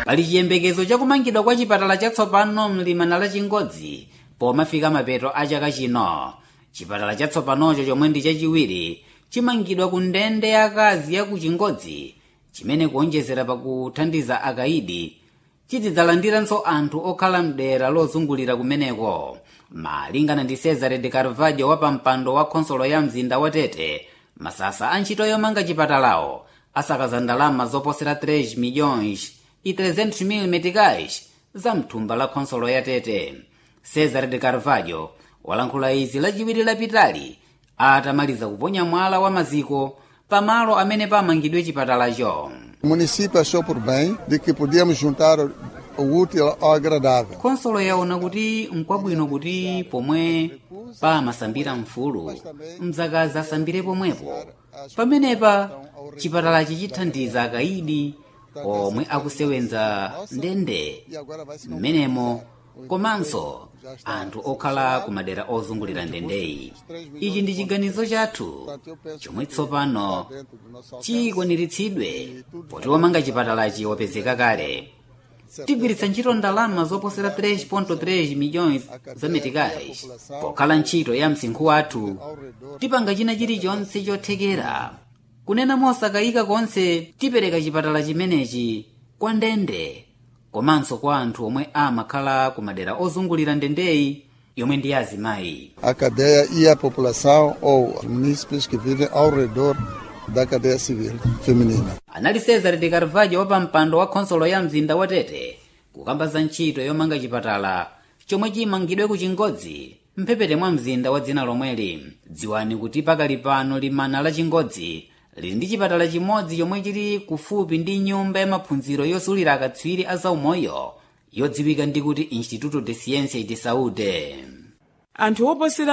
pali chiyembekezo chakumangidwa kwa chipatala chatsopano mlimana la chingodzi pomafika mapeto a chaka chino chipatala chatsopanocho chomwe ndi chachiwiri chimangidwa ku ndende yakazi ya ku chingodzi chimene kuonjezera pakuthandiza akaidi chizidzalandiranso anthu okhala mdera lozungulira kumeneko malingana ndi cesare de carvalho wa pampando wa khonsolo ya mzinda wa tete masasa a ntchito yomanga chipatalawo asakaza ndalama zoposera 3 milhões e 300 mil meticais za mthumba la khonsolo ya tete cesare de carvalho walankhula izi lachiwiri lapitali atamaliza kuponya mwala wa maziko pamalo amene pamangidwe chipatalacho O município achou por bem de que podíamos juntar o útil ao agradável. khonsolo yaona kuti nkwabwino kuti pomwe pamasambira mfulu mdzakazi asambire pomwepo pamenepa chipatalachi chithandiza akaidi omwe akusewenza ndende mmenemo komanso anthu okhala ku madera ozungulira ndendeyi ichi ndi chiganizo chathu chomwe tsopano chikwaniritsidwe poti womanga chipatalachi wapezeka kale tigwiritsa ntchito ndalama zoposera 3.3 milhões za meticais pokhala ntchito ya msinkhu wathu tipanga china chilichonse chothekera kunena mosakayika konse tipereka chipatala chimenechi kwa ndende komanso kwa anthu omwe amakhala ku madera ozungulira ndendeyi yomwe ndi azimayi A cadeia e a população ou os munícipes que vivem ao redor da cadeia civil feminina. anali cesare de carvalho wa pampando wa khonsolo ya mzinda wa tete kukamba za ntchito yomanga chipatala chomwe chimangidwe ku chingodzi mphepete mwa mzinda wa dzina lomweli dziwani kuti pakali pano limana la chingodzi lili ndi chipatala chimodzi chomwe chili kufupi ndi nyumba ya maphunziro yosulira akatswiri a zaumoyo yodziwika ndi kuti instituto de ciencia de saúde anthu oposera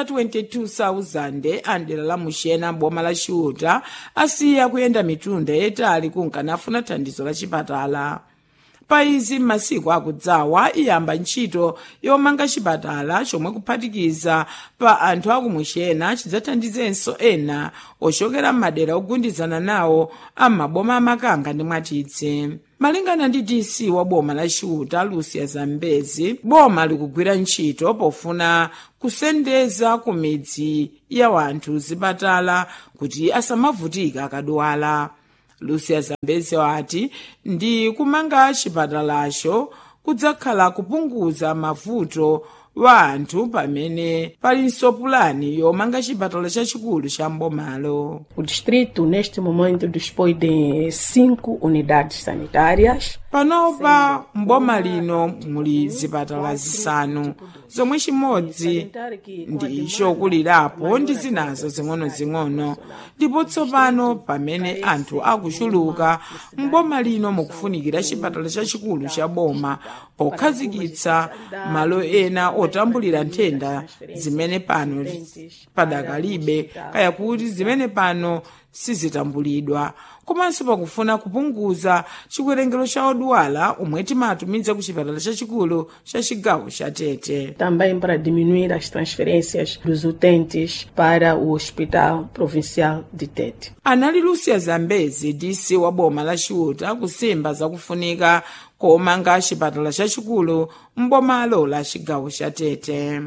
22,000 andera la muxena boma la xiuta asiya kuyenda mitunda yayitali kunkanafuna thandizo la chipatala pa izi m'masiku akudzawa iyamba ntchito yomanga chipatala chomwe kuphatikiza pa anthu akumuxena chidzathandizenso ena ochokera m'madera ogundizana nawo am'maboma amakanga ndi mwatitsi malingana ndi dc wa boma la xiuta lucia zambezi boma likugwira ntchito pofuna kusendeza ku midzi ya wanthu zipatala kuti asamavutika akadwala lucia zambezi wati ndi kumanga chipatalacho kudzakhala kupunguza mavuto wa anthu pamene palinso pulani yomanga chipatala chachikulu cha mbomalo O distrito, neste momento, dispõe de cinco unidades sanitárias. panopa mboma lino muli zipatala zisanu zomwe chimodzi ndi chokulirapo ndi zinazo zing'ono-zing'ono ndipo tsopano pamene anthu akuchuluka mboma lino mukufunikira chipatala chachikulu cha boma pokhazikitsa malo ena otambulira nthenda zimene pano padakalibe kaya kuti zimene pano sizitambulidwa komanso pakufuna kupunguza chikwerengero cha odwala omwe timatumiza ku chipatala chachikulu cha chigawo cha tete Também para diminuir as transferências dos utentes para o Hospital Provincial de Tete. anali lucia zambezi dc wa boma la xiuta kusimba zakufunika komanga chipatala chachikulu mbomalo la chigawo cha tete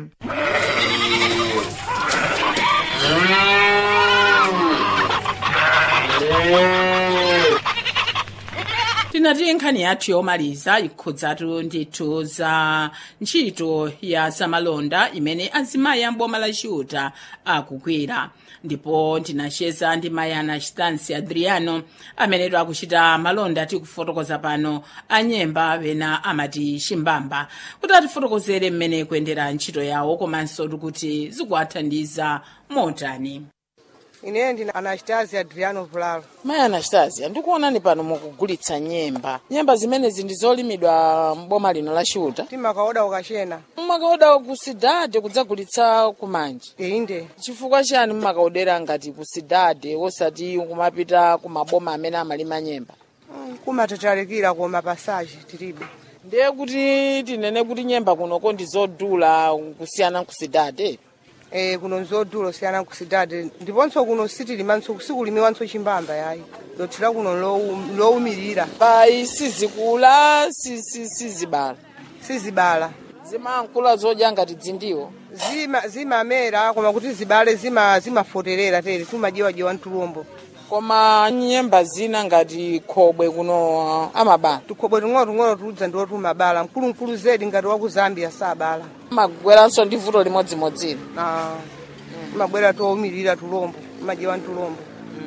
tinati nkhani yathu yomaliza ikhudzatu ndithu za ntchito ya zamalonda imene azimayi amboma la xiuta akugwira ndipo ndinacheza ndi mayi ana stansi adriano amenetu akuchita malonda tikufotokoza pano anyemba pena amati chimbamba kuti atifotokozere mmene kuyendera ntchito yawo komanso kuti zikuwathandiza motani ine ndina anastasia adriano vulalo mayi anastasia ndikuonani pano mukugulitsa nyemba nyemba zimenezi ndi zolimidwa mboma lino la xiuta timakaoda ukachena mmakaoda kusidade kudzagulitsa kumanji inde chifukwa chani mmakaodera ngati kusidade osati kumapita kumaboma amene amalima nyemba Mm, kumatatalikira koma pasaji tilibe ndiye kuti tinene kuti nyemba kunoko ndi zodula kusiyana nkusidade e, kuno nzodula siyana kusidade ndiponso kuno sitilimanso sikulimiwanso chimbamba yayi dothera kuno lowu- lowumirira payi sizikula si- si- sizibala sizibala zimankula zodya ngati dzindiwo zima zimamera koma kuti zibale zima zimafoterera tere timajiwajiwa mtulumbo koma nyemba zina ngati khobwe kuno amabala tukhobwe ting'ono-ting'ono tudza ndiwo tumabala mkulumkulu zedi ngati wa ku zambia sabala magweranso ndi vuto limodzimodzili Ah, timabwera towumirira tulombo timajiwa mtulombo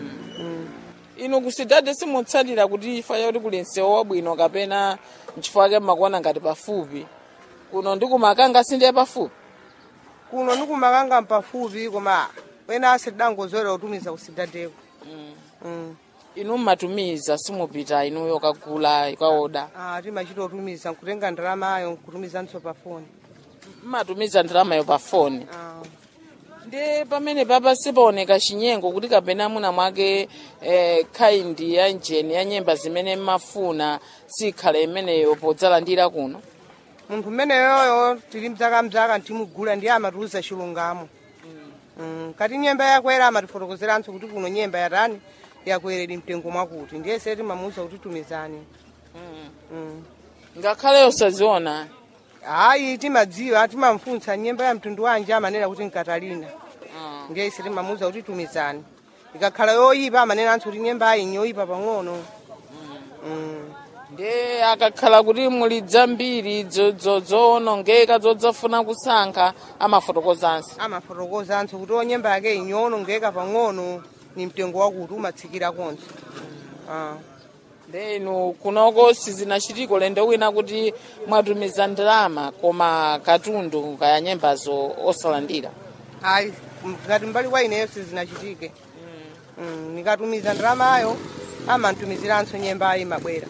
inu kusidade simutsatira kuti ifa yoti kuli msewu wabwino kapena nchifukwa chake mmakuona ngati pafupi kuno ndi kumakanga sindiye pafupi kuno ndikumakanga mpafupi koma wena asidangozolera kutumiza kusidadeko Mm. inu mmatumiza simupita inuyo kagula ikaoda Ah, timachita kutumiza nkutenga ndalamayo nkutumizanso pa foni mmatumiza ndalamayo pa foni Ah. ndi pamene papa sipaoneka chinyengo kuti kapena muna mwake eh, khaindi ya njeni ya nyemba zimene mmafuna sikhale imeneyo podzalandira kuno munthu mmeneyoyo tili mzaka ntimugula ndiye amatiuza chilungamo Mm, kati nyemba yakwera amatifotokozeranso kuti kuno nyemba yatani yakweredi mtengo mwakuti ndiye se timamuuza kuti tumizani Mm. ngakhale osaziona hayi timadziwa timamfunsa nyemba ya mtundu wanji amanena kuti nkatalina Ah. ndiye ise timamuuza kuti tumizani ikakhala yoyipa amanenanso kuti nyemba ayi nyoyipa pang'ono Mm. ndi akakhala kuti muli dzambiri dzo- dzo- zoonongeka zodzafuna kusankha amafotokozanso amafotokozanso kuti o nyemba yake inyonongeka pang'ono ni mtengo wakuti umatsikira konso Ah. ndi inu kunoko sizinachitiko lendo wina kuti mwatumiza ndalama koma katundu kaya nyembazo osalandira hayi ngati mbali kwa ineyo sizinachitike Mm, nikatumiza ndalamayo amantumiziranso nyemba ayi mabwera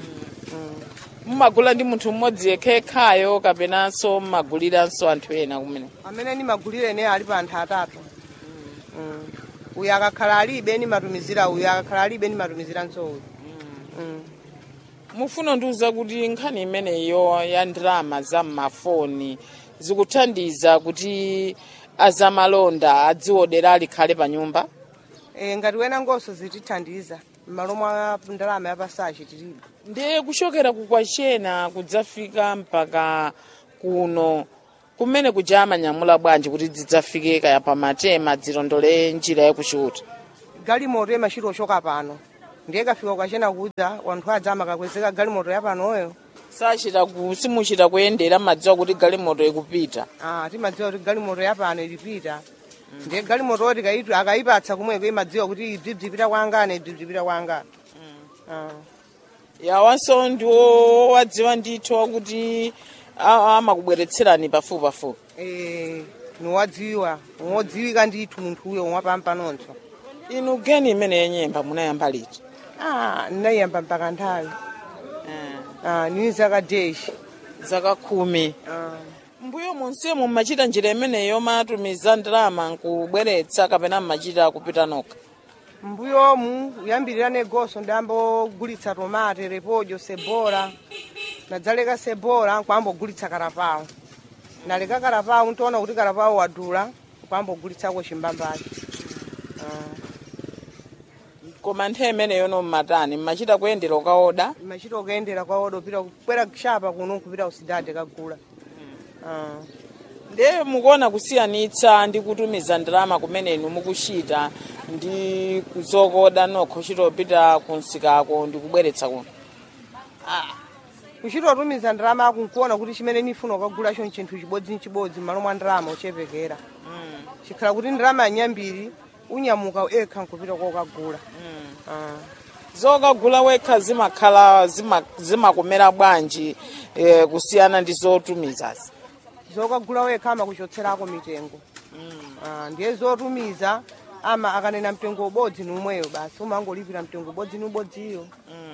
mmagula ndi munthu mmodzi yekhekhayo kapenanso mmaguliranso anthu ena kumene amene nimagulira ene ali pa anthu atatu Mm. uyu akakhala alibe nimatumizira uyu akakhala alibe nimatumiziranso uyu Mm. mufuna ndiuza kuti nkhani imeneyo ya ndalama za mmafoni zikuthandiza kuti azamalonda adziwodera alikhale pa nyumba Eh, ngati wena ngonso zitithandiza m'malo mwa ndalama yapasachi tilibe ndi kuchokera kukwachena kudzafika mpaka kuno kumene kuja amanyamula bwanji kuti zidzafike kaya pamatema dzilondole njira yakuchuta galimoto imachita ochoka pano ndiye kafika kwachena kudza wanthu adza amakakwezeka galimoto yapanoyo sachita ku simuchita kuyendera madziwa kuti galimoto ikupita ah, timadziwa kuti galimoto yapano ilipita ndiye galimoto oti kaitu- akayipatsa kumweko imadziwa kuti ibzi bzipita kwangana ibzi bzipita kwangana Ah. yawanso ndiwo wadziwa ndithu wakuti a- amakubweretserani pafupi pafupi Eh, niwadziwa wodziwika ndithu munthuyo wapampanonso inu geni imene yenyemba munayamba liti ah, ndinayiyamba mpaka nthawi ah, nini zaka deshi zaka khumi ah. mbuyo monsemo mmachita njira imeneyo matumiza ndalama nkubweretsa kapena mmachita kupita nokha mbuyomu kuyambirira negoso ndambogulitsa tomate repolyo sebola nadzaleka sebola nkwambogulitsa karapawo naleka karapawo ntoona kuti karapawo wadula nkwambogulitsako chimbambacho koma nthawi imeneyo no mmatani mmachita kuyendera ukaoda imachita kuyendera kwawodo pita kukwera kushapa kuno kupita kusidade kagula Ah. ndiye mukuona kusiyanitsa ndi kutumiza ndalama kumene inu mukuchita ndi kuzokoda nokho uchitopita kunsikako ndi kubweretsa kuno kuchitotumiza ndalama ako nkuona kuti chimene nifuna ukagulacho nchinthu chibodzi nchibodzi m'malo mwa ndalama uchepekera chikhala kuti ndalama yanyambiri unyamuka ekha nkupita kwa ukagula Ah. zokagula wekha zimakhala zima- zimakomera bwanji eh, kusiyana ndi zotumizazi zokagula wekha amakuchotserako mitengo Ah, ndiye zotumiza ama akanena mtengo ubodzi ni umweyo basi umangolipira mtengo ubodzi ni ubodziyo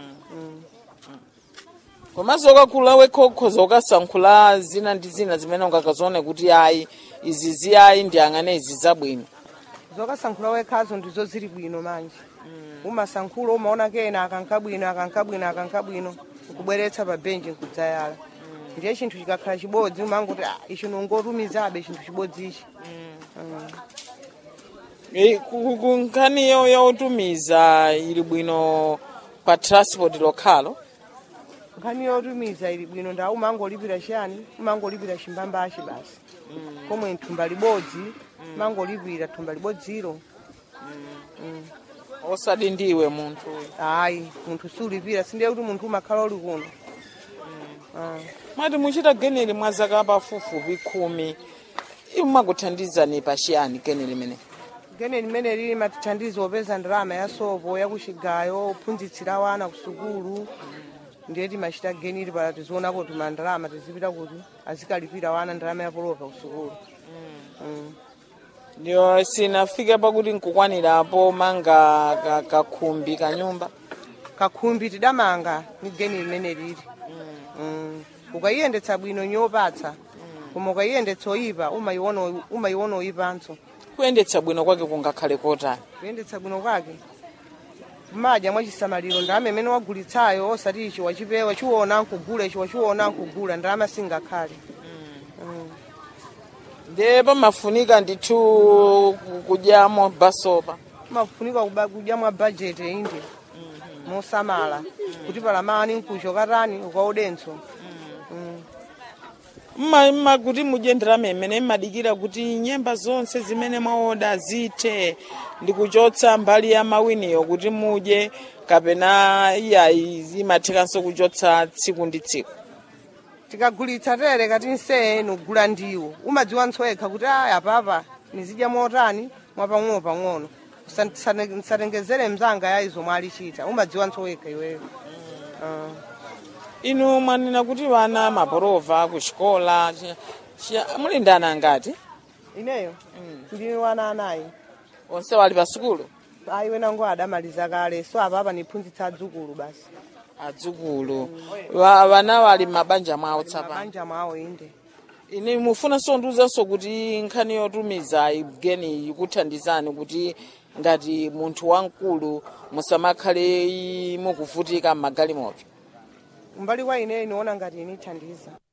koma zokagula wekha ukhoza ukasankhula zina ndi zina zimene ungakazione kuti ayi izi ziyayi ndiyang'ane izi zabwino zokasankhula wekhazo ndizo zili bwino manje umasankhula umaona kena akankabwino akankabwino akankabwino nkubweretsa pa benji nkudzayala ndiye chinthu chikakhala chibodzi umangoti "Ah, ichi nongotumizabe chinthu chibodzi ichi Eh, ku- ku- nkhani yo yotumiza ili bwino pa transport lokhalo nkhani yotumiza ili bwino nda umangolipira chiyani umangolipira chimbambachi basi komwe thumba libodzi umangolipira thumba libodziro osati ndiwe munthu ayi munthu siulipira sindiye kuti munthu umakhala uli kuno Ah. mwati muchita generi mwa zaka pafupifupi khumi imakuthandizani pa chiyani generi limene gene limene lili matithandizo opeza ndalama ya sopo yakuchigayo ophunzitsira wana ku sukulu ndiye timachita genili pala tizionako tuma ndalama tizipita kuti azikalipira wana ndalama ya polova ku sukulu Mm. ndiyo sinafike pakuti nkukwanirapo manga ka- kakhumbi kanyumba kakhumbi tidamanga ni geni limene lili Mm. ukayiyendetsa bwino nyopatsa koma ukayiyendetsa oyipa umayiona umayiona oyipanso kuyendetsa bwino kwake kungakhale kotani kuyendetsa bwino kwake madya mwachisamaliro ndalama imene wagulitsayo osati ichi wachipewa chiwona nkugula ichi wachiwona nkugula ndalama singakhale ndiye pamafunika ndithu ku- kudyamo basopa mafunika kuba- kudya mwa bajeti inde mosamala kuti palamani nkucho katani ukaudenso mma mma kuti mudye ndalama imene mmadikira kuti nyemba zonse zimene mwaoda zithe ndikuchotsa mbali ya mawiniyo kuti mudye kapena iyayi imathikanso kuchotsa tsiku ndi tsiku tikagulitsa tere kati nseye nugula ndiwo umadziwa ntsowekha kuti aya apapa nizidya motani mwapang'ono pang'ono Usa- sane- nsatengezere mzanga ya izo mwalichita umadziwa ntsowekha iweyo Ah. inu mwanena kuti vana maporova kuchikola chi- chi- muli ndi ana angati ineyo ndini wana anayi onse wali pa sukulu ayi wenango adamaliza kale so apapa niphunzitsa adzukulu basi adzukulu Va- vana wali m'mabanja mwawo tsapano mabanja mwawo inde ine mufunanso ndiwuzanso kuti nkhani yotumiza igeni ikuthandizani kuti ngati munthu wamkulu musamakhale i- mukuvutika m'magalimoto umbali kwa ineyo niona ngati inithandiza